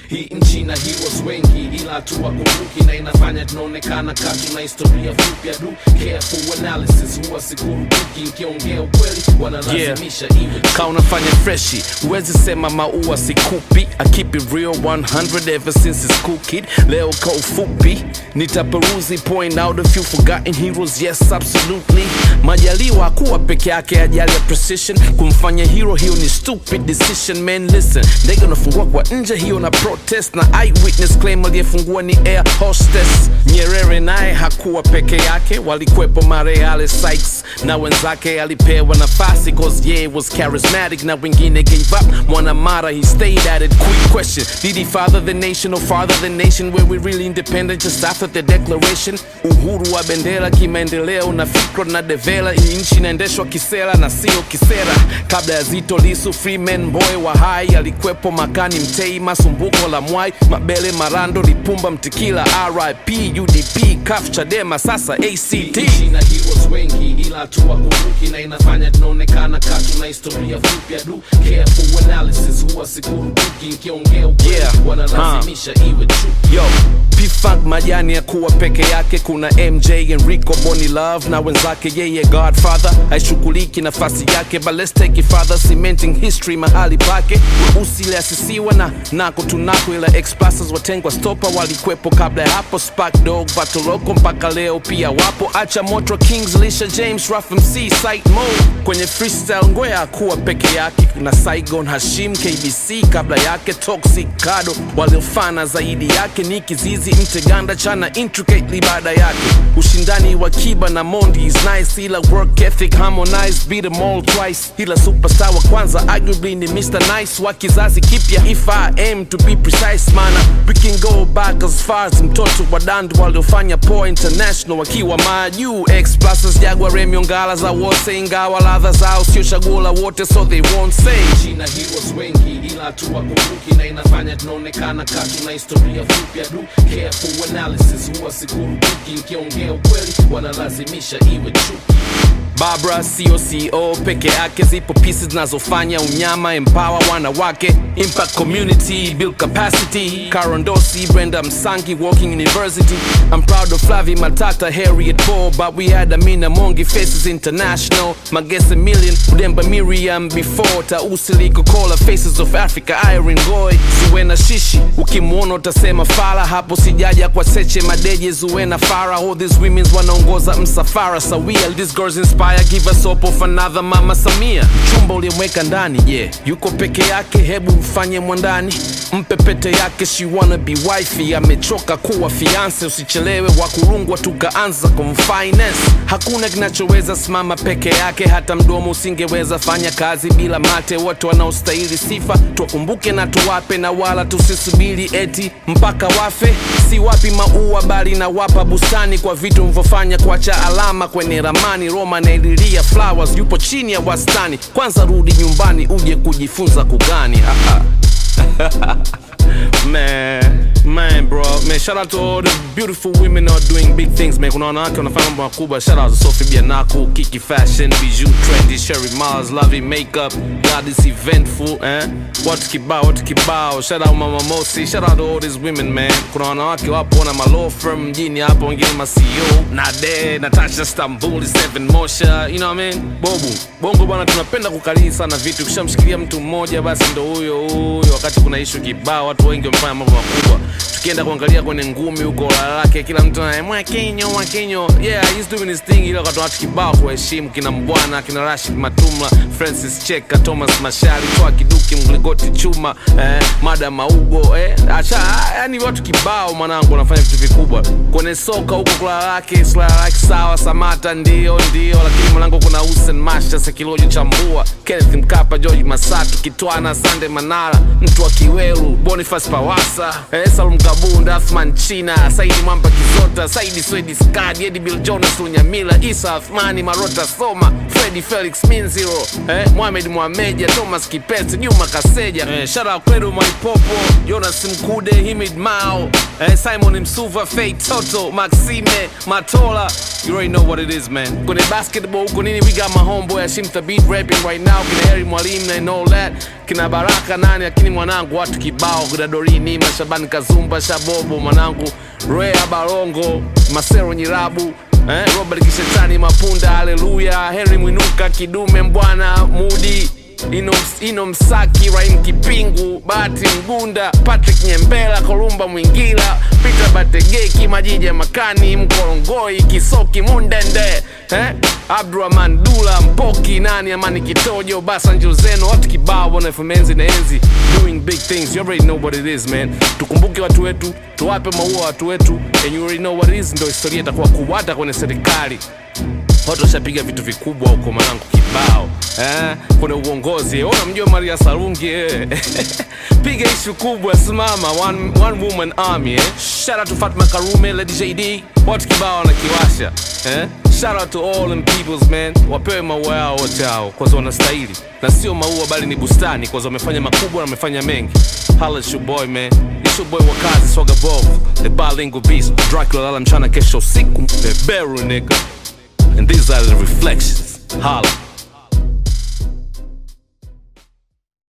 hii nchi na heroes wengi ila tuwakumbuki na inafanya tunaonekana katu na historia fupi adu careful analysis huwa sikurubuki nkiongea ukweli wanalazimisha iwe ka unafanya freshi huwezi sema maua sikupi I keep it real 100 ever since it's cool kid leo ka ufupi nitaperuzi point out a few forgotten heroes yes absolutely majaliwa kuwa peke yake ajali ya precision kumfanya hero hiyo ni stupid decision man listen ndege unafungua kwa nje hiyo na protest na eyewitness claim aliyefungua ni air hostess nyerere naye hakuwa peke yake walikwepo mareale Sykes na wenzake alipewa nafasi cause yeah was charismatic na wengine gave up mwanamara he stayed at it quick question did he father the nation or father the nation were we really independent just after the declaration uhuru wa bendera kimaendeleo na fikra na devela hii nchi inaendeshwa kisera na sio kisera kabla ya zito lisu freeman boy wa hai alikwepo makani mtei masumbuko la mwai mabele marando lipumba mtikila rip udp kaf chadema sasa act nchi na heroes wengi ila tuwakumbuki na inafanya tunaonekana katu na historia fupi adu careful analysis huwa sikurubuki nkiongea ukweli Yeah. wanalazimisha iwe true yo pfunk majani ya kuwa peke yake kuna mj enrico boni love na wenzake yeye godfather haishughuliki nafasi yake but let's take it further cementing history mahali pake weusi iliasisiwa na nako tunako ila expasses watengwa stopa walikwepo kabla ya hapo spark dog batoloko mpaka leo pia wapo acha moto kings lisha james raf mc site mo kwenye freestyle ngwea kuwa peke yake kuna saigon hashim kbc kabla yake toxic kado waliofana zaidi yake ni kizizi mteganda chana intricately baada yake ushindani wa kiba na mondi is nice ila work ethic harmonize beat them all twice ila superstar wa kwanza arguably ni mr nice wa kizazi kipya if i aim to be precise mana we can go back as far as mtoto wa dandu waliofanya poa international wakiwa majuu x pluses jagwa remio ngala za wose ingawa ladha zao sio chaguo la wote so they won't say nchi na heroes wengi ila tuwakumbuki na inafanya tunaonekana katu na historia fupi adu careful analysis huwa sikurubuki nkiongea ukweli wanalazimisha iwe true Barbara COCO peke yake zipo pieces zinazofanya unyama empower wanawake impact community build capacity Karondosi Brenda Msangi Walking University I'm proud of Flavi Matata Harriet Paul but we had Amina Mongi Faces International Magese Million Udemba Miriam before Tausili Kokola Faces of Africa Irene Goy Zuena Shishi ukimwona utasema fala hapo sijaja kwa seche madeje Zuena Farah all these women's wanaongoza msafara sawia these girls inspire give us hope of another mama Samia chumba uliyemweka ndani je yeah. yuko peke yake hebu mfanye mwandani mpe pete yake she wanna be wifey amechoka kuwa fiance usichelewe wakurungwa tukaanza kumfinance hakuna kinachoweza simama peke yake hata mdomo usingeweza fanya kazi bila mate wote wanaostahili sifa tuwakumbuke na tuwape na wala tusisubiri eti mpaka wafe si wapi maua bali na wapa bustani kwa vitu mvyofanya kuacha alama kwenye ramani roma naililia flowers yupo chini ya wastani kwanza rudi nyumbani uje kujifunza kugani Haha. man man bro man shout out to all the beautiful women who are doing big things man kuna wanawake wanafanya mambo makubwa shout out to Sophie Bianaku Kiki Fashion Bijou Trendy Sherry Miles Lovey Makeup God is eventful eh watu kibao watu kibao shout out Mama Mosi shout out to all these women man kuna wanawake wapo na malaw firm mjini hapo wengine ma CEO Nade Natasha Stambuli Seven Mosha you know what I mean bobu bongo bwana tunapenda kukalii sana vitu ukishamshikilia mtu mmoja basi ndo huyo huyo wakati kuna ishu kibao watu wengi wamefanya mambo makubwa tukienda kuangalia kwenye ngumi huko la lake kila mtu anaye mwakinyo mwakinyo yeah he's doing his thing ile wakati watu kibao kuheshimu kina mbwana kina Rashid Matumla Francis Cheka Thomas Mashari toa kiduki mgligoti chuma eh, mada maugo eh, acha yani watu kibao mwanangu wanafanya vitu vikubwa kwenye soka huko kula lake sla lake sawa Samata ndio ndio lakini mwanangu kuna Hussein Masha Sekiloji Chambua Kenneth Mkapa George Masatu Kitwana Sande Manara mtu wa Kiweru Boniface Pawasa eh, Salum Kabunda Athman China Saidi Mwamba Kizota Saidi Swedi Skadi Eddie Bill Jonas Lunyamila Isa Athmani Marota Soma Fredi Felix Minziro eh, Mohamed Mohameja Thomas Kipesi Juma Kaseja eh, Shara Kwedu Mwaipopo Jonas Mkude Himid Mao eh, Simon Msuva Fei Toto Maxime Matola You already know what it is, man. Kwenye basketball huko nini, we got my homeboy Ashim Thabit rapping right now, kina Harry Mwalimu and all that, kina Baraka nani, lakini mwanangu watu kibao, kuna Dorini, Mashabani Kazumba, Shabobo mwanangu, Rea Barongo, Masero Nyirabu eh, Robert Kishetani Mapunda, haleluya, Henry Mwinuka, Kidume Mbwana, Mudi Ino, Ino Msaki, Raim Kipingu, Bahati Mgunda, Patrick Nyembela, Kolumba Mwingila, Peter Bategeki, Majija Makani, Mkorongoi, Kisoki Mundende, eh? Abdurahman Dula, Mpoki, nani Amani Kitojo, Basanjo Zeno, watu kibao bwana FM enzi na enzi doing big things. You already know what it is man. Tukumbuke watu wetu, tuwape maua watu wetu, and you already know what it is, ndio historia itakuwa kubwa hata kwenye serikali watu washapiga vitu vikubwa huko mwanangu kibao eh? kuna uongozi ona mjua maria sarungi eh? piga ishu kubwa simama one, one woman army eh? shout out to fatma karume lady jd watu kibao wanakiwasha eh? shout out to all them peoples man wapewe maua yao wote hao kwaza wanastahili na sio maua bali ni bustani kwaza wamefanya makubwa na wamefanya mengi Holla at your boy man It's your boy wakazi swaga bovu the bilingual beast dracula lala mchana kesho usiku beberu nigga and these are the reflections. Holla.